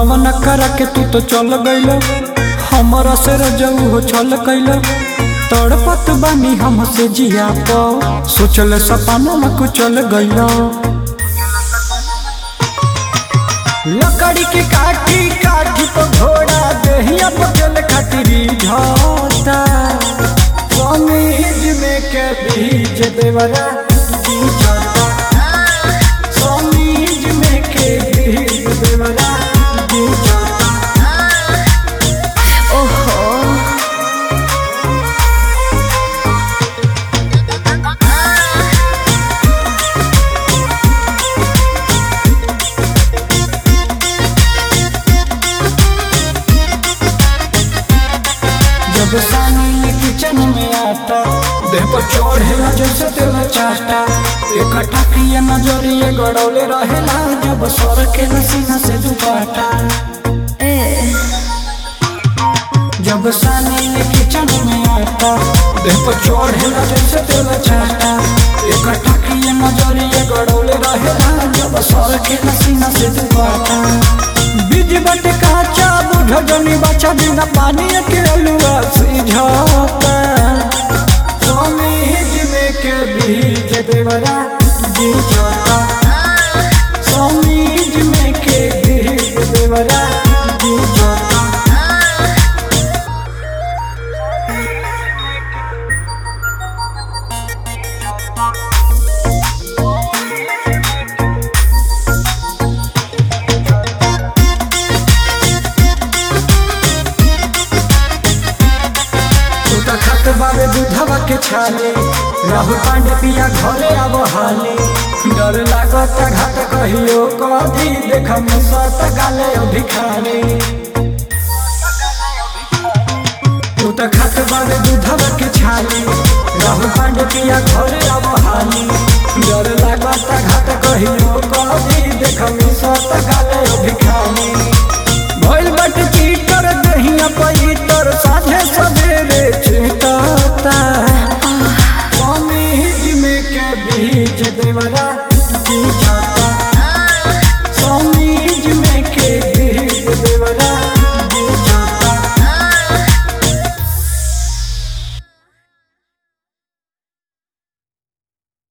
गवन कर के तू तो चल गइल हमरा से रजऊ हो छल कैल तड़पत बानी हमसे जिया प सोचल सपना में कुचल गइल लकड़ी के काठी काठी तो घोड़ा देहिया पचल खातिरी झोता समीज में के बीज देवरा बीजता समीज में के बीज देवरा बीजता ओहो जब सानी किचन में आता देह पर चढ़ेला जैसे तेल चाटा एक टकिया नजरिए गड़ौले रहेला जब सर के सीना से दुपाटा ए जब सानी किचन में आता देह पर चढ़ेला जैसे तेल चाटा एक टकिया नजरिए गड़ौले रहेला जब सर के सीना से दुपाटा बीज बट काचा बुढ़ जनी बच्चा बिना पानी के अलुआ सिझाता समीज में के बीज देवरा बीजता समीज में के बीज देवरा बीजता तू तो खत बाबे दूधवा के छाले राहुल पांडे पिया घरे आव हाले डर लागत घाट कहियो कदी देख मुसत गाले अभी खाले